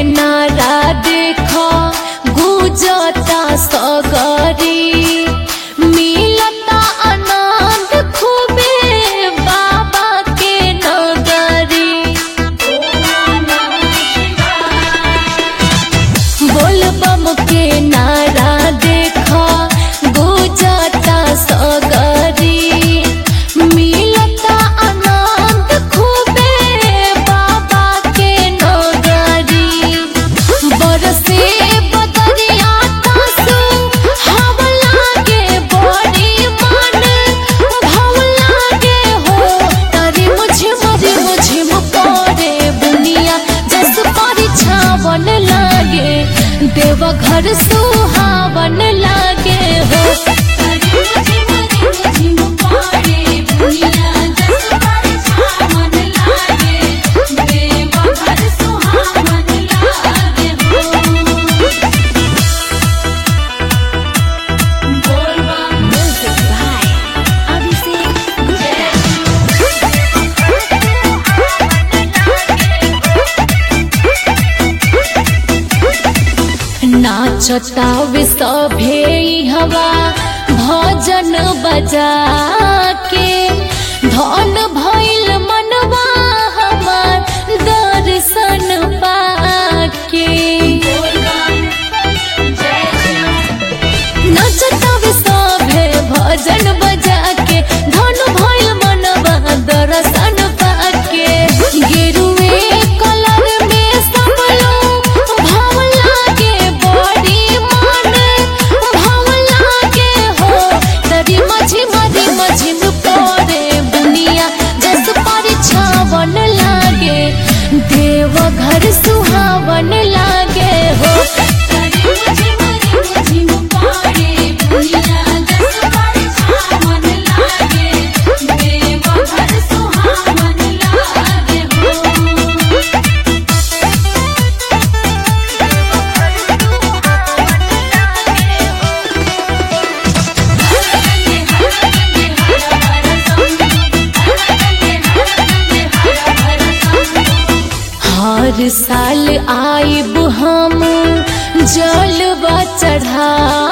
नारा देखा गुजता सगरी मिलता आनंद खूबे बाबा के नगरी बोल बम के नारा देखा गुजता सगरी मिलता आनंद खूबे बाबा के नगरी बरसे बदरिया तासु हवा लागे बड़ी मन भाव लागे हो तारी मुझे मरे मुझे मुकोरे बुनिया जस परिछावन लागे देव घर सुहावन लागे हो तारी मुझे मरे मुझे मुकोरे बुनिया जस परिछावन लागे देव घर सुहावन लागे हो Music by Abhishek नाचतावे सभे हवा भजन बजा के धन भइल मनवा हमार दर्शन पाके नाचतावे सभे भजन बजा के धन भइल मनवा दर्शन पाके गेरुए कलर में सब लोग भाव लागे बड़ी मन भाव लागे हो तरी मझी मरी मझी परे बुनिया जस परिछावन लागे देव घर सुहावन लागे हो तरी मझी मरी मझी परे बुनिया जस परिछावन लागे देव घर सुहावन लागे हो हर साल आइब हम जलवा चढ़ा